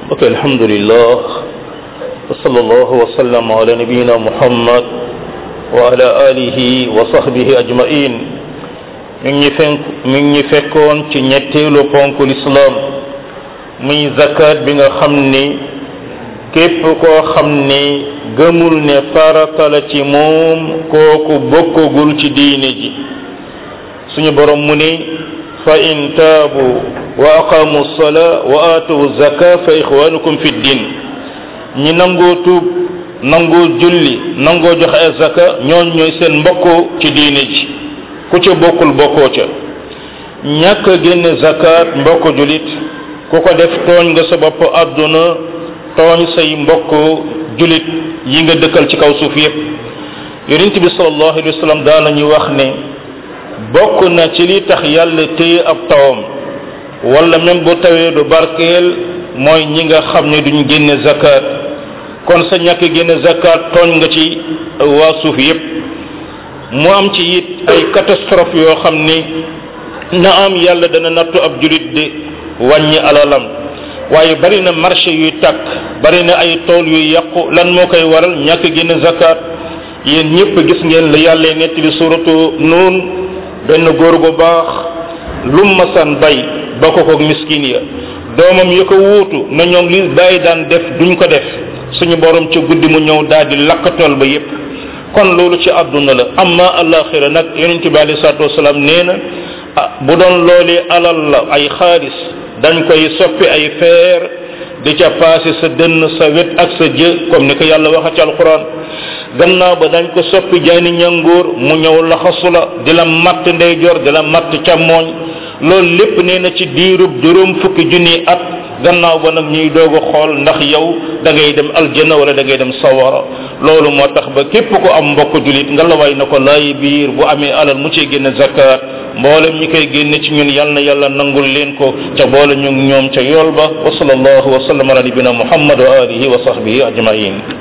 ok alhamdulillah wa sallallahu wa sallam ala nabiyina muhammad wa ala alihi wa sahbihi ajmain mi ngi fenk mi ngi fekkoon ci ñetteelu ponk lislaam muy zakat bi nga xam ni képp koo xam ni gëmul ne farata la ci moom kooku bokkagul ci diine ji suñu borom mu ni fa in taabu wa aqamu sala wa aatu zaka fa ixwanukum fi din ñi nangoo tuub nangoo julli nangoo joxe ay zaka ñooñ ñooy seen mbokk ci diine ji ku ca bokkul bokkoo ca ñàkk génne zakat mbokk julit ku ko def tooñ nga sa bopp àdduna tooñ say mbokk julit yi nga dëkkal ci kaw suuf yépp yonent bi sallallahu alayhi wa sallam daana ñu wax ne bokk na ci li tax yàlla téye ab tawam wala même bu tawee du barkeel mooy ñi nga xam ne duñ génne zakat kon sa ñàkk génne zakat tooñ nga ci waa suuf yépp mu am ci it ay catastrophe yoo xam ni na am yàlla dana nattu ab julit di wàññi alalam waaye bari na marché yuy tàkk bari na ay tool yuy yàqu lan moo koy waral ñàkk génne zakat yéen ñëpp gis ngeen la yàlla nettali suratu nuun benn góor gu baax lum masan bay ba ko ko miskin ya doomam yi ko wuutu na ñoom li bàyyi daan def duñ ko def suñu borom ci guddi mu ñëw daal di lakk tool ba yépp kon loolu ci àdduna la amma alaxira nag yonent bi alei salatu wasalaam nee na ah bu doon loolee alal la ay xaalis dañ koy soppi ay feer di ca paase sa dënn sa wet ak sa jë comme ni ko yàlla waxa ci alquran gannaaw ba dañ ko soppi jaani ñangoor mu ñëw laxasu la di la matt ndeyjoor di la matt càmmooñ loolu lépp nee na ci diirub juróom fukki junni at gannaaw ba nag ñuy doog a xool ndax yow da ngay dem aljanna wala da ngay dem sawara loolu moo tax ba képp ko am mbokk julit nga la way na ko laay biir bu amee alal mu ciy génne zakat mboolem ñi koy génne ci ñun yal na yàlla nangul leen ko ca boole ñu ñoom ca yool ba wa sallallahu wa sallam ala nabina muhammad wa alihi wa sahbihi ajmain